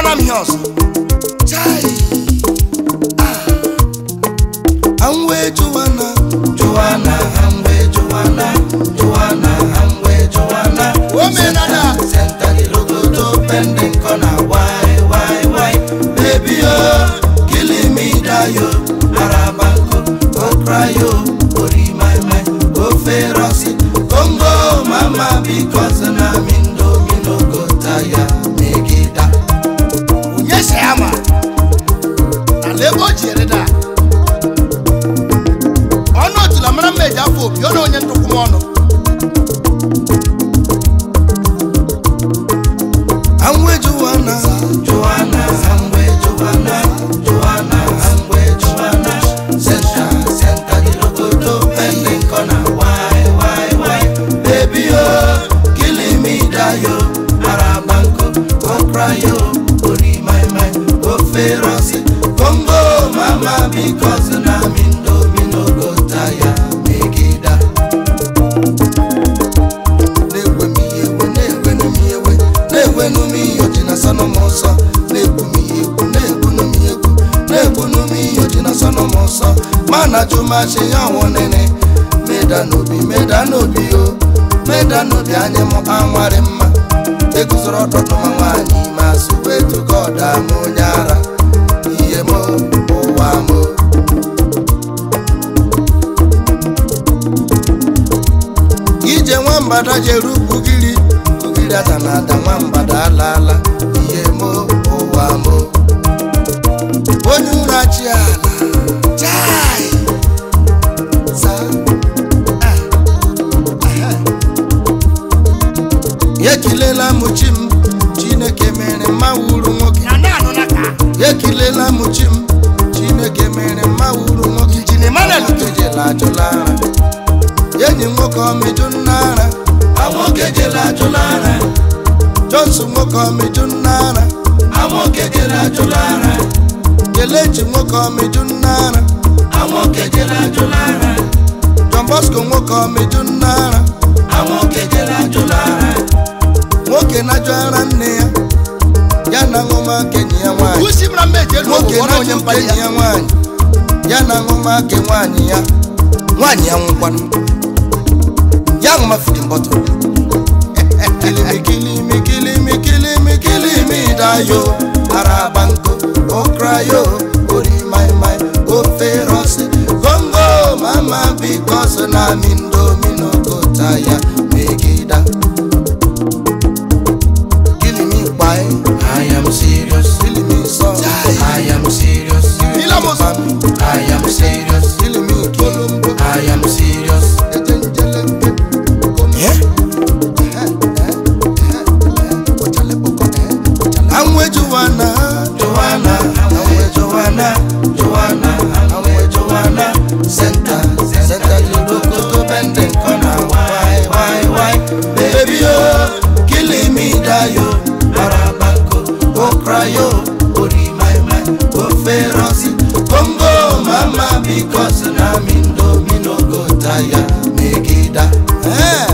amara m ihe ọzọ chai anwe juwana Joanna Hamwe Joanna Joanna Hamwe Joanna omenala Center the logo to pending corner why why why baby oh killing me die yo Arabanko go cry yo Ori my my go feroci Congo mama because na mindo mi no go tire megida onye si ya ma na ebe o ji ere da ọnụ otula mara mma eji afọ obi ọ na onye ntụkwụ m ọnụ Anwe Joanna Joanna Hamwe Joanna Joanna Hamwe Joanna Center Center the logo to pending corner why why why baby oh killing me die yo Arabanko go cry yo Ori my my go feroci Congo mama because na mindo mi no go tire megida na-egwe m ihe egwe na-egwenu m ihe egwe na-egwenu m ihe oji na sanụ m ọsọ na-egwu m ihe egwu na-egwunu m ihe egwu na-egwunu m ihe oji na sanụ m ọsọ ma na jụmachi ya nwụnene meda n'obi meda n'obi o meda n'obi anyị m anwarị mma eguzoro ọtọtụ ma nwaanyị ma sụwa etugo ọda m onye ara ihe m ụwa m ije nwambada jere ugiri ugiri ada na ada nwambada alaala ihe mo ụwa mo onye ụra chi ala chai za ah, aha. ya ekilela m chi m chineke mere mma wuru nwoke na na-anụ na ka ya ekilela m chi m chineke mere mma wuru nwoke Injin Emmanuel nwoke jela ajụla ara enyi nwoke ọmịjụ nna ara nwoke jela ajụla ara johnson nwoke ọmịjụ nna ara nwoke jela ajụla ara kelechi nwoke ọmịjụ nna ara nwoke jela ajụla ara john bosco nwoke ọmịjụ nna ara nwoke jela ajụla ara nwoke na-ajụ ara nne ya ya na ṅụmaka enyi ya nwaanyị usi mara mma eji elu nwoke ụgwọ na onye na-ajụ mkpali enyi ya ya nwaanyị ya na ṅụmaka nwaanyị ya nwaanyị ya nwụkwanụ ya ṅụma fidin bọtụl kilimi kilimi kilimi kilimi kilimi dayo arabanko okrayo ori mai mai ofe rosi gongo mama bikos na mindomino gotaya megida kilimi kpai I am serious kilimi sọ I am serious Ilamos. I am serious kilimi kolombo I am serious ejenjele Eh? Anwe Joanna, Joanna, Anwe Joanna, Joanna, Anwe Joanna, Center, Center the logo to bending corner. Why, why, why, baby oh, killing me dayo, Arabako, oh cry oh, Ori my my, oh feroci, Congo mama because na mindo mi no go tire, megida. Eh.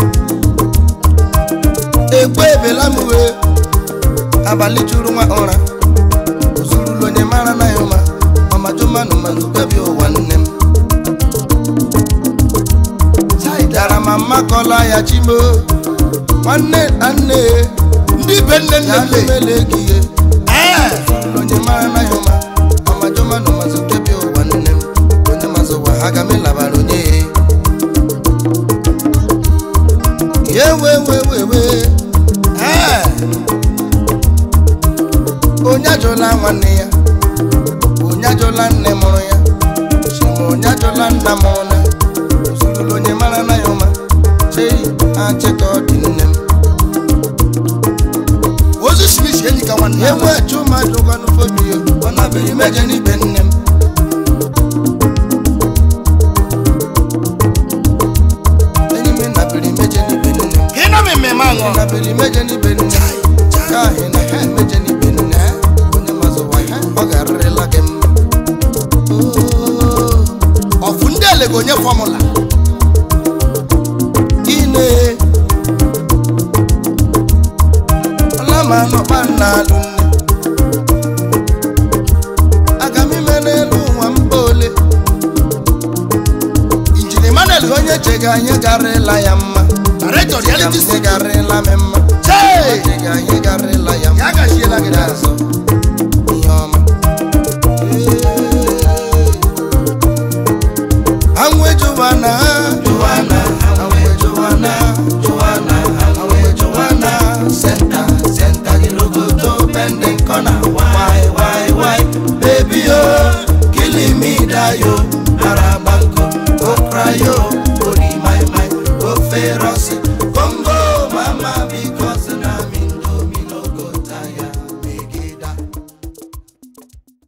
Ekwe ebela m wee abalị juru nwa ụra ozurulu onye mara na ya ụma ọmajụmanụ mazukwebi ụwa nne m dara ma mmakọla ya chimo nwanne na nne ndị be nne nne ya nne lumele gị ihe ee ozurulu onye mara na ya ụma ọmajụmanụ mazukwebi ụwa nne m onye mazụ ụwa ha ga melabara onye ya ewewewewe ee onye ajụla nwanne ya onye ajụla nne mụrụ ya chima onye ajụla nna mụrụ na ozurulu onye mara na ya ụma chei achịka ọ dị nne m ozu smith enyi ka nwanne ewu chuma jụkwanụ fobio ọ nabere meje n'ibe nne m enyi m nabere meje n'ibe nne m ka ị nọ m mmemme aṅụ nabere meje n'ibe nne m ka ahị na ha emeje n'ibe nne onye mazụwa ha ọ ga-arịrịla gị mma Oo. ọfụ ndị ele ga onye fọmụla ine ọlama nọkpa nna alụ nne gị anyị garịla ya mma director reality anyị studio garịla m mma chee Dị gị anyị garịla ya mma ya gachiela gị n'azụ azụ ihe ọma anwe Joanna Joanna anwe Joanna Joanna anwe Joanna senta senta gị logoto bending corner why why why baby oh killing me dayo arabanko oh cry yo